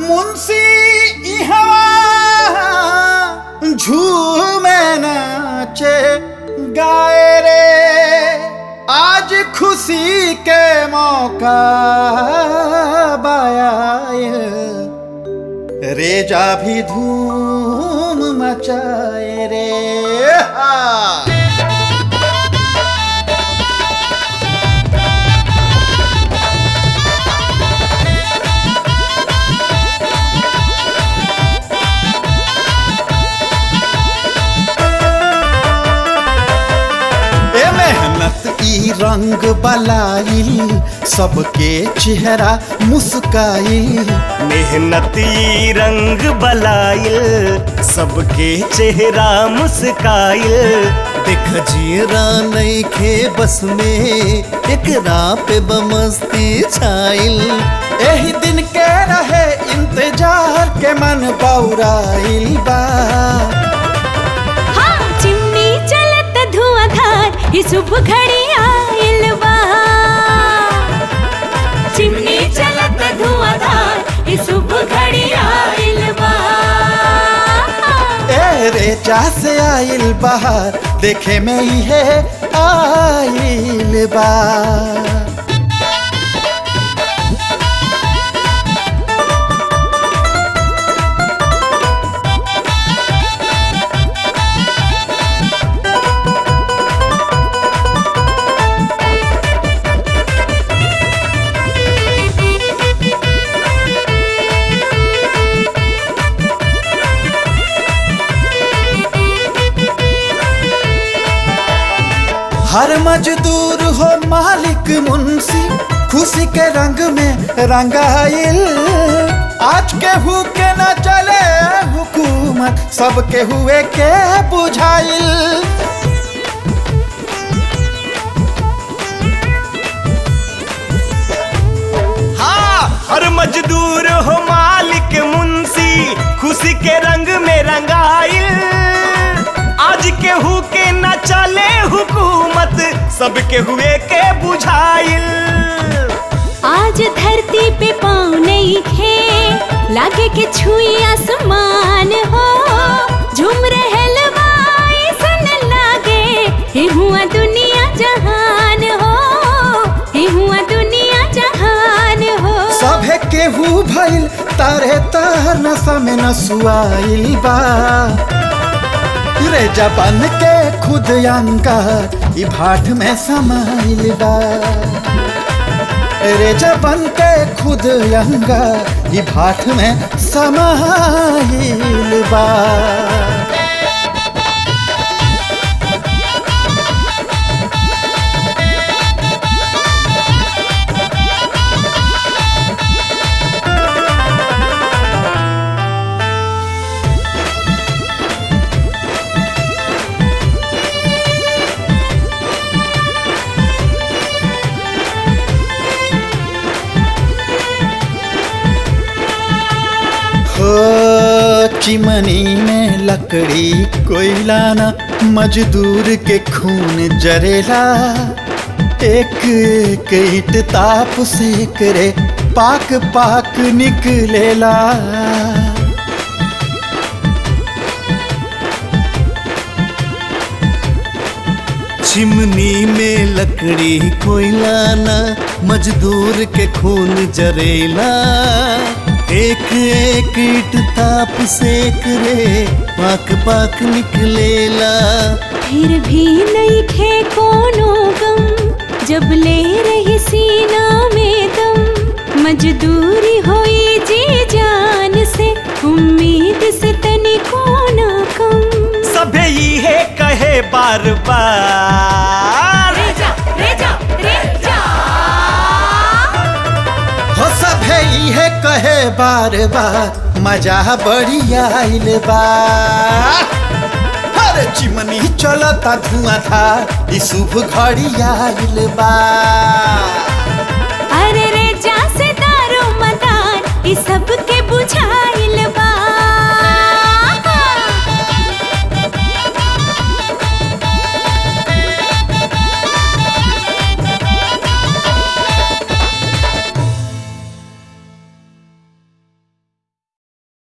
मुंशी इहवा झूमे नाचे गाए रे आज खुशी के मौका बाया रेजा भी धूम मचाए रे हा। ए मेहनत ई रंग बलाइल सबके चेहरा मुस्काइल मेहनती रंग बलाइल सबके चेहरा मुस्काइल देख जियरा नईखे बस में एकरा पे बमस्ती छाइल एही दिन के रहे इंतजार के मन बौराइल बा हाँ चिमनी चलत धुआंधार ये शुभ घड़ी आइल बा चिमनी चलत धुआंधार ये शुभ घड़ी आइल बा ए रेचा से आइल बहार देखे में ही है आइल बा हर मजदूर हो मालिक मुंशी खुशी के रंग में रंगाइल आज के हु के न चले हुकूमत सबके हुए के बुझाइल हाँ हर मजदूर हो मालिक मुंशी खुशी के रंग में रंगाइल आज के हु के न चले हुकूमत सबके हुए के बुझाइल आज धरती पे पाँव नहीं खे लागे के छुई आसमान हो झूम रहल बा ऐसन लागे हे हुआ दुनिया जहान हो हे हुआ दुनिया जहान हो सभे केहू भइल तारे तार नशा में नसुआइल बा रे जबन के खुद अंगार ई भाट में समाइल बा रे जबन के खुद अंगार ई भाट में समाइल बा हो चिमनी में लकड़ी कोयला न मजदूर के खून जरेला एक एक ईट ताप से करे पाक पाक निकलेला चिमनी में लकड़ी कोयला ना मजदूर के खून जरेला एक एक ईट ताप सेक रे पाक पाक निकलेला फिर भी नहीं खे कोनो गम जब ले रही सीना में दम मजदूरी होई जी जान से उम्मीद से तनी कोना कम सभे इहे कहे बार बार रेजा रेजा रेजा हो सभे इहे कहे बार बार मजा बड़ी आइल बा हर चिमनी चलता धुआं था ई शुभ घड़ी आइल बा